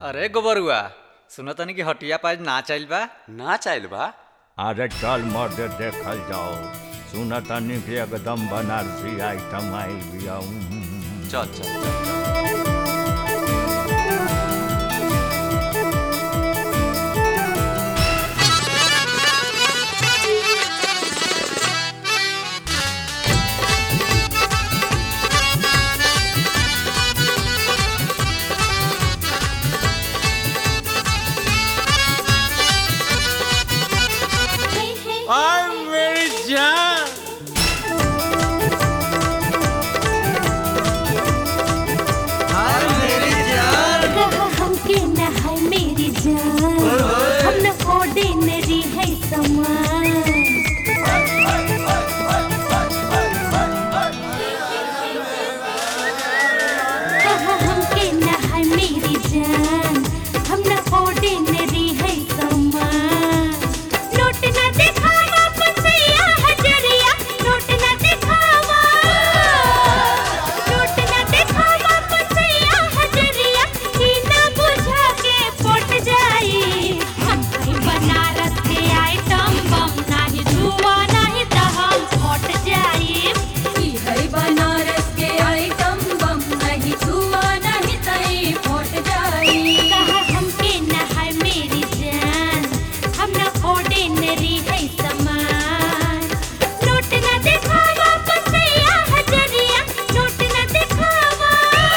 अरे गोबरुआ सुनो तनी कि हटिया पाज नाच आइल बा ना चाहल बा अरे चल मर्द देखल जाओ सुन तनी कि एकदम बनारसी आइटम आई बिया चल चल चल चल आय मेरी जान कहा हमके न है मेरी जान हम न ऑर्डिनरी है समान कहा हमके न है मेरी जान हम न ऑर्डिनरी है समान नोट न दिखावा पसैया हजरिया नोट न दिखावा नोट न दिखावा पसैया हजरिया ई ना बुझा के पट जाई हम कहीं बनारस के आइटम बम नाही जुआ नाही त हम पट जाई ई है बनारस के आइटम बम नहीं छुआ नहीं तई फट जाई कहा हमके न है मेरी जान हम न ऑर्डिनरी है समान नोट न दिखावा पसैया हजरिया नोट न दिखावा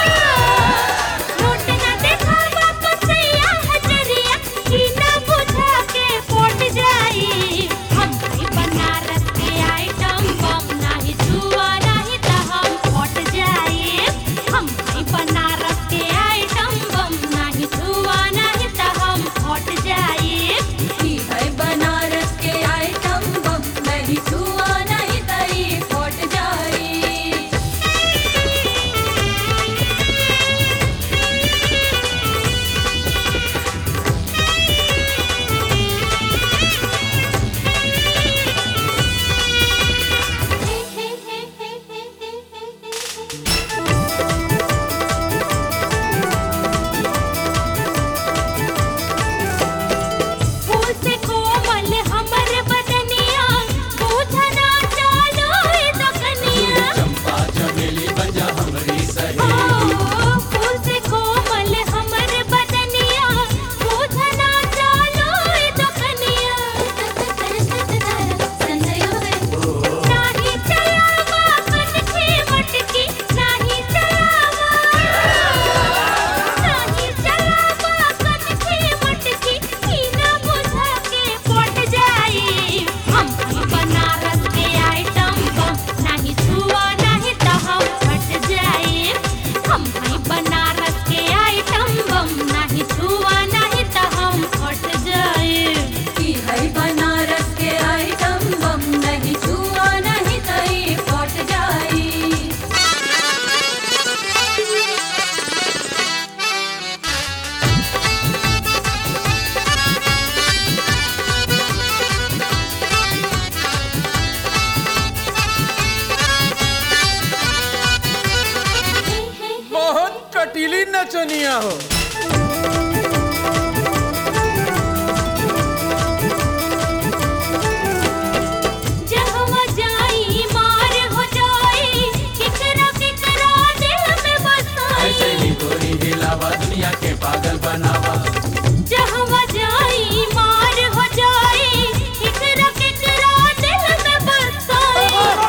नोट न दिखावा पसैया हजरिया ई ना बुझा के पट जाई हम कहीं बनारस के आइटम बम नाही जुआ नाही त हम पट जाई हम कहीं बनारस के आइटम बम नाही जुआ नाही त हम पट जाई ई है बनारस के आइटम बम नहीं छुआ नहीं तई फट जाई फूल से कोमल हमर बदनिया बूझना चालो ए दकनिया चंपा चमेली बजा हमरी सही फूल से कोमल हमर बदनिया बूझना चालो ए दकनिया नाही चलावा कनखे मटकी नाही चलावा नाही चलावा कनखे मटकी ई ना बुझा के पट जाई हम ही बनारस के आइटम बम नाही छुआ नहीं त हम फट जाई हम ही बनारस के आइटम बम नाही छुआ नहीं त हम फट जाई ई है बनारस के आइटम बम नहीं छुआ नहीं तई फट जाई बहुत कटीली नचनिया हो जहवा जाई मार हो जाई किकरा किकरा दिल में बसाई जहवा जाई मार हो जाई किकरा किकरा दिल में बसाई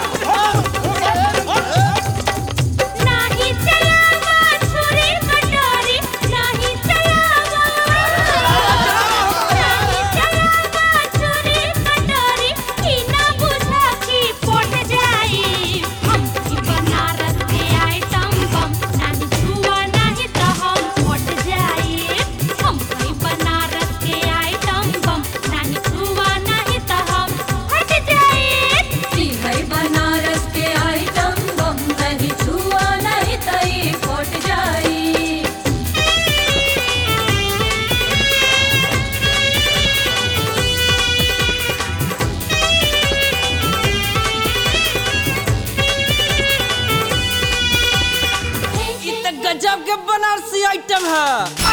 नाही चलावा छुरी कटारी नाही चलावा नाही चलावा छुरी कटारी ई ना बुझा की पट जाई हम की बनारस के आइटम बम नाही छुआ नाही त हम पट जाई हम की बनारस के आइटम बम नाही छुआ नाही त हम हट जाई ई है बनारस के आइटम बम नहीं छुआ नहीं तई फट जाई इ त गजब के बनारसी आइटम है